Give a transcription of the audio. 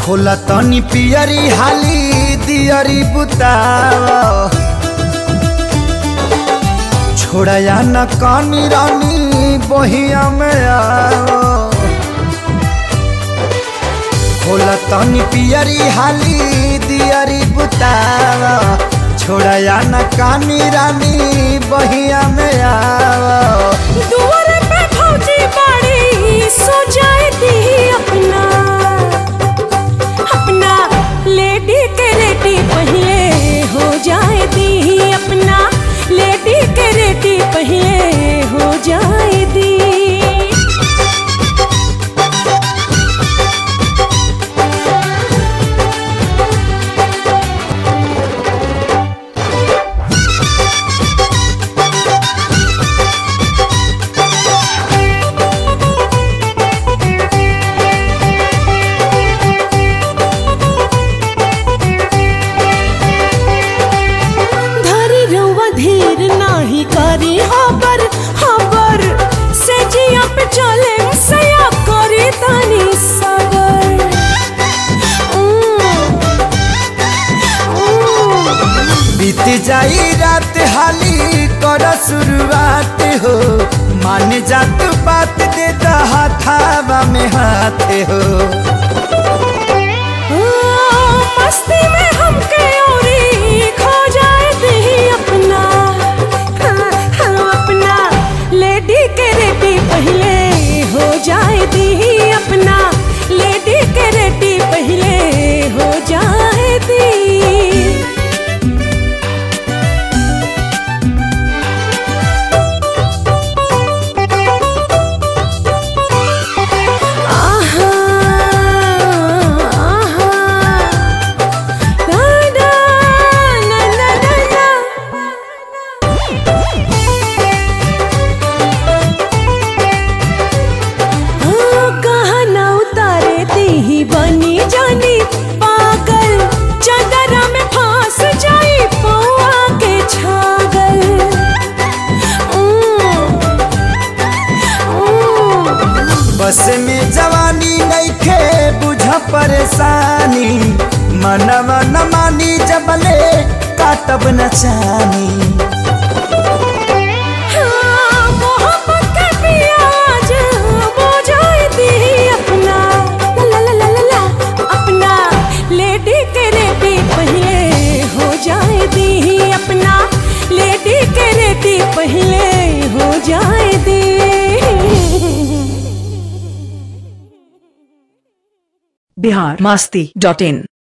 खोला तनी पियरी हाली दियरी बुताव छोड़या न कानी रानी बहिया में आओ खोला तनी पियरी हाली दियरी बुताव छोड़या न कानी रानी बहिया में आओ दुआर पे भौजी बाड़ी सो जाए दी अपना अपना लेडी के रेडी पहले हो जाए दी अपना लेडी के रेडी पहले हो जाए दी धरी रउआ धीर नाही करी हबर हबर से जिया पे चले सया करी तनी सबर उम, उम। बीत जाई रात हाली कर शुरुआत हो मान जात बात दे हाथावा में हाथ हो मस्ती में हमके औरी खो जाए दी अपना हाँ, हाँ, अपना लेडी के रेडी पहले हो जाए दी अपना लेडी के रेडी पहले हो जाए दी आहा आहा ना ना ना ना ना ना हाँ, कहाँ ना उतारे दी ही बनी जानी पागल चदरा में फांस जाई पौआ के छागल उम, उम। बस में जवानी नइखे बुझ परेशानी मनवा न मानी जबले काटब न चानी हाँ, मोहब्बत के पियाज बुझाई दी अपना ला ला ला ला ला अपना लेडी के रेडी पहले हो जाए दी अपना लेडी के रेडी पहले हो जाए the Bihar Masti dot in